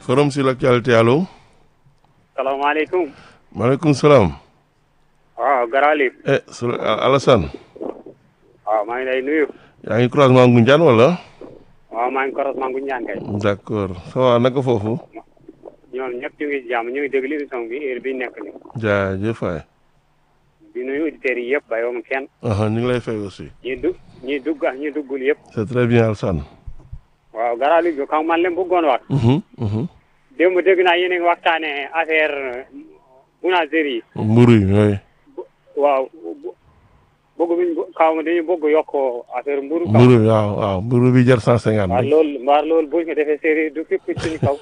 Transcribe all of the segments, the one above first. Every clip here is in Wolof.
forum sur l'actualité allo. salaamaaleykum. maaleykum salaam. waaw Garali. eh Sula Alassane. waaw maa ngi lay nuyu. yaa ngi croisement Ngoundiane wala. waaw maa ngi koros maa ngi ñaan kay. d' accord ça va naka foofu. ñoom ñëpp ñu ngi si jàmm ñu ngi déglu émission bi heure bi nekk ni jaajëf waay. di nuyu auditeurs yi yëpp bàyyiwuma kenn. ñu ngi lay fay aussi. ñi dugg ñi dugg ak ñi duggul yëpp. c' est très bien Alassane. waaw Garali bi kaw man leen bëggoon wax. démb dégg naa yéen a ngi waxtaanee affaire boulangerie yi. mburu yi oui. waaw bëgg biñ kaw ma dañuy bëgg yokk affaire mburu kaw mburu waaw waaw mburu bi jar cent cinquante. waaw loolu mbaar loolu buñ ko defee séeréer du képp suñu kaw.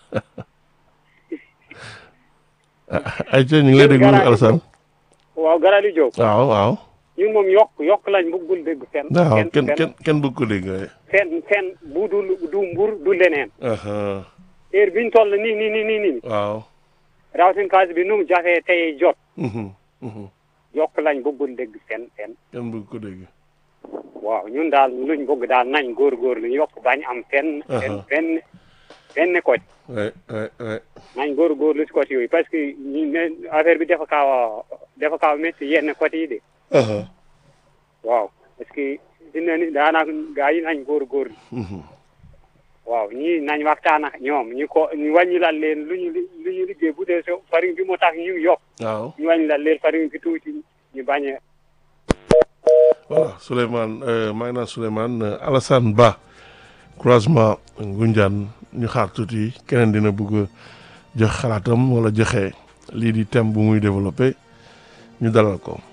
ay ñu ngi lay déglu Alassane. waaw Garali Diop. waaw waaw. ñun moom yokk yokk lañ bëggul dégg fenn. waaw fenn kenn fenn kenn kenn bëgg ko dégg waaye. fenn fenn bu du du mbur du leneen. heure biñ toll nii nii nii nii nii. waaw. rawatina kaas bi nu mu jafee tey jot. Mhm, mhm. yokk lañ bëggul dégg fenn fenn. kenn bëgg ko dégg. waaw ñun daal luñ bëgg daal nañ góorgóorlu yokk bañ am fenn. fenn Aha. fenn fenn côté. oui oui oui. nañ góorgóorlu si côté yooyu parce que ñu ne affaire bi dafa kaaw a dafa kaaw a métti yenn côté yi de. waaw parce que dina ni daanaka gaa yi nañ góorgóorlu. Mhm. waaw ñii nañ waxtaan ak ñoom ñu ko ñu wàññi lan leen lu ñu li- lu ñu liggéey bu dee so farine bi moo tax ñu yokk waaw. ñu wàññi lan leen farine bi tuuti ñu bañ a voilà Souleymane euh, maa ngi naan Souleymane euh, Alassane Ba croisement Ngoundiane ñu xaar tuuti keneen dina bëgg a jox xalaatam wala joxe lii di thème bu muy développé ñu dalal ko.